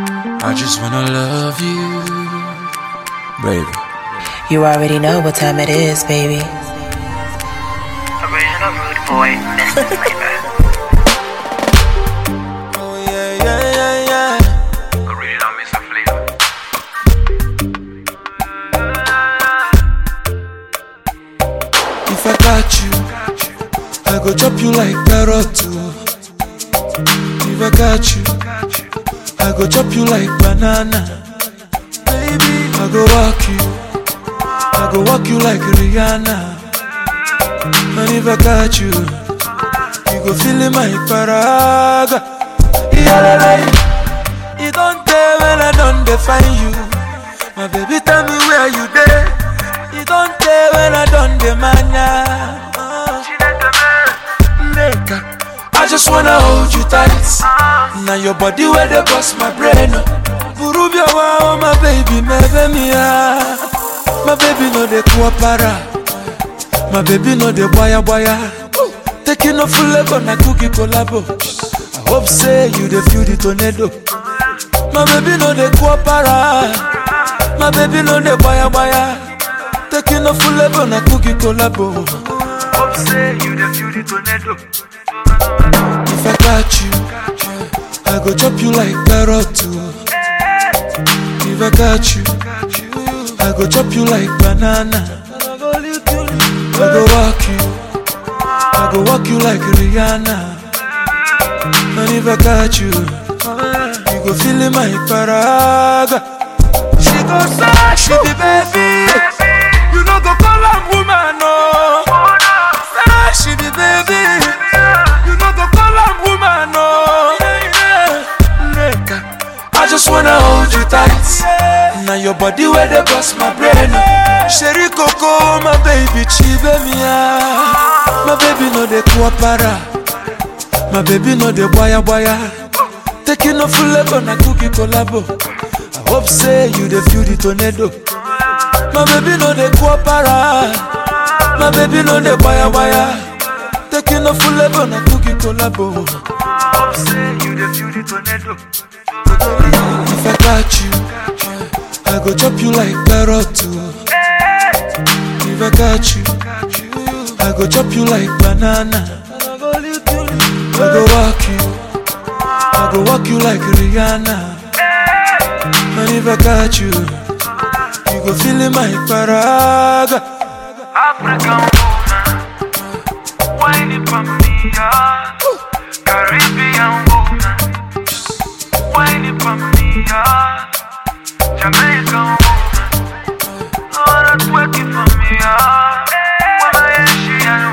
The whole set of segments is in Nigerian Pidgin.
I just wanna love you, baby. You already know what time it is, baby. Original rude boy, Mr. Flavor. Oh yeah, yeah, yeah, yeah. Original Mr. Flavor. If I got you, I go chop you like carrot too. If I got you, I go chop you like banana. Baby, I go walk you, I go walk you like Rihanna. And if I got you, you go feel in my paraga. Yeah, it don't tell when I don't define you. My baby, tell me where you there. It don't tell when I don't demand ya. Uh, Nigga, I just wanna hold you tight. Now your body where they bust my brain. Burubia wow, my baby, my baby, my baby no de kuapara. My baby no de boya boya. Taking off full level na cookie collabo. I hope say you the feel the tornado. My baby no de kuapara. My baby no de boya boya. Taking off full level na cookie collabo. Hope say you the feel the tornado. If I got you, I go chop you like carrot too. If I got you, I go chop you like banana. I go walk you, I go walk you like Rihanna. And if I got you, you go feel in my paraga. She go say she be baby, you know go call am woman no. Say she be baby, you know go call am woman no. Nigga, I just wanna hold you tight. Now your body where they bust my brain. Sherry Coco, my baby, chive me My baby no de kuapara. My baby no de boya boya. Taking off full level na cookie collabo. I hope say you the feel the tornado. My baby no de kuapara. My baby no de boya boya. Taking off full level na cookie collabo. Hope say you the feel the tornado. If I got you, I go chop you like carrot too. If I got you, I go chop you like banana. I go walk you, I go walk you like Rihanna. And if I got you, you go feel in my paraga. African woman, whining for me, yeah. Caribbean woman, whining for me, yeah. Jamaican woman, oh, that's working for me, yeah. When I Asian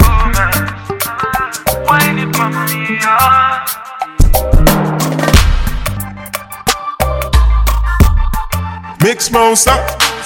woman, whining for me, yeah. Mix monster.